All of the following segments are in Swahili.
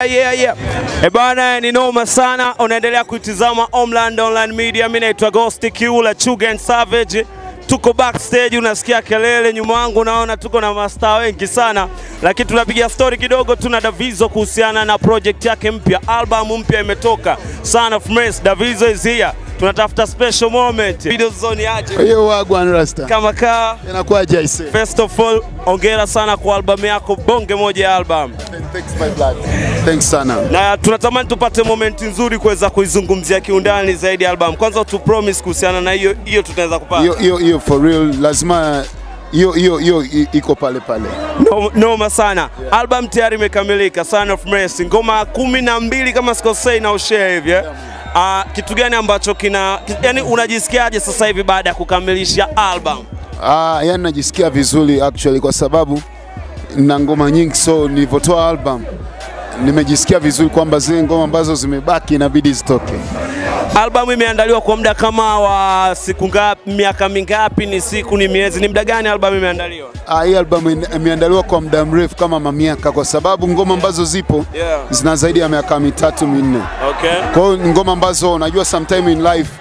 Yeah, yeah. E bana, ni noma sana. Unaendelea kuitizama Homeland Online Media. Mimi naitwa Ghost Kiula Chuga and Savage. Tuko backstage, unasikia kelele nyuma yangu, unaona tuko na mastaa wengi sana, lakini tunapiga story kidogo. Tuna Davizo kuhusiana na project yake mpya, album mpya imetoka, Son of Mess. Davizo is here, tunatafuta special moment. Video zone aje Hiyo wagwan rasta. kama kaa. Inakuwaje aise? First of all, ongera sana kwa albamu yako, bonge moja ya album Thanks my blood. Thanks sana. na tunatamani tupate momenti nzuri kuweza kuizungumzia kiundani zaidi album. Kwanza tu promise kuhusiana na hiyo hiyo tutaweza kupata. Hiyo hiyo hiyo for real lazima hiyo hiyo hiyo i- iko pale pale. No, noma sana. Album tayari imekamilika, Son of Mercy, ngoma kumi na mbili kama sikosei na ushare hivi eh? Ah, kitu gani ambacho kina yani, unajisikiaje sasa hivi baada ya kukamilisha album? Ah, yani najisikia vizuri actually kwa sababu na ngoma nyingi so nilivyotoa album nimejisikia vizuri kwamba zile ngoma ambazo zimebaki inabidi zitoke. Album imeandaliwa kwa muda kama wa siku ngapi, miaka mingapi, ni siku, ni miezi, ni muda gani album imeandaliwa? Ah, hii album ime- imeandaliwa kwa muda mrefu kama mamiaka, kwa sababu ngoma ambazo zipo Yeah. zina zaidi ya miaka mitatu minne. Okay. Kwa hiyo ni ngoma ambazo unajua sometime in life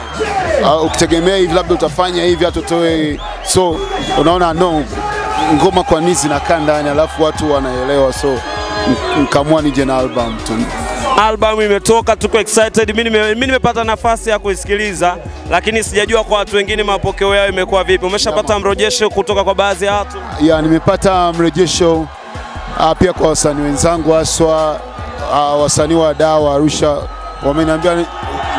Yeah. uh, ukitegemea hivi labda utafanya hivi hata utoe, so unaona no ngoma kwa nini zinakaa ndani alafu watu wanaelewa, so n- nikaamua nije na album tu. Album imetoka, tuko excited. Mimi nime- mimi nimepata nafasi ya kuisikiliza, lakini sijajua kwa watu wengine mapokeo yao imekuwa vipi. Umeshapata mrejesho kutoka kwa baadhi ya watu? Ya, nimepata mrejesho uh, pia kwa wasanii wenzangu haswa uh, wasanii wa dawa Arusha wameniambia ni,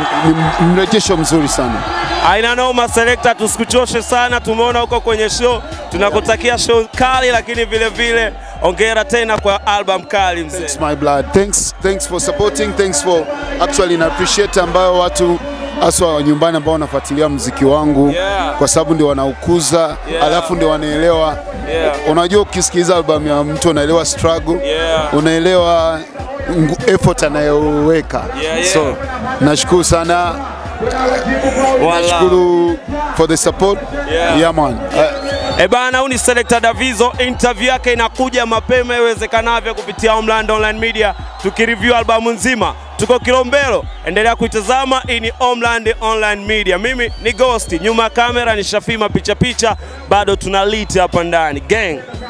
ni mrejesho mzuri sana. Aina noma selector, tusikuchoshe sana. Tumeona huko kwenye show, tunakutakia show kali, lakini vile vile ongera tena kwa album kali mzee. Thanks my blood. Thanks, thanks for supporting. Thanks for actually na appreciate ambayo watu haswa wa nyumbani ambao wanafuatilia mziki wangu Yeah. kwa sababu ndio wanaukuza Yeah. alafu ndio wanaelewa Yeah. unajua ukisikiliza albamu ya mtu unaelewa struggle Yeah. unaelewa ngu- effort anayoweka Yeah, yeah. so nashukuru sana Wala. nashukuru for the support Yeah. yeah man Uh, E bana, huyu ni Selector Davizo. Interview yake inakuja mapema iwezekanavyo kupitia Homeland Online Media, tukireview albamu nzima. Tuko Kilombero, endelea kuitazama. Hii ni Homeland Online Media. Mimi ni Ghost, nyuma ya kamera ni Shafima picha picha, bado tuna lit hapa ndani gang.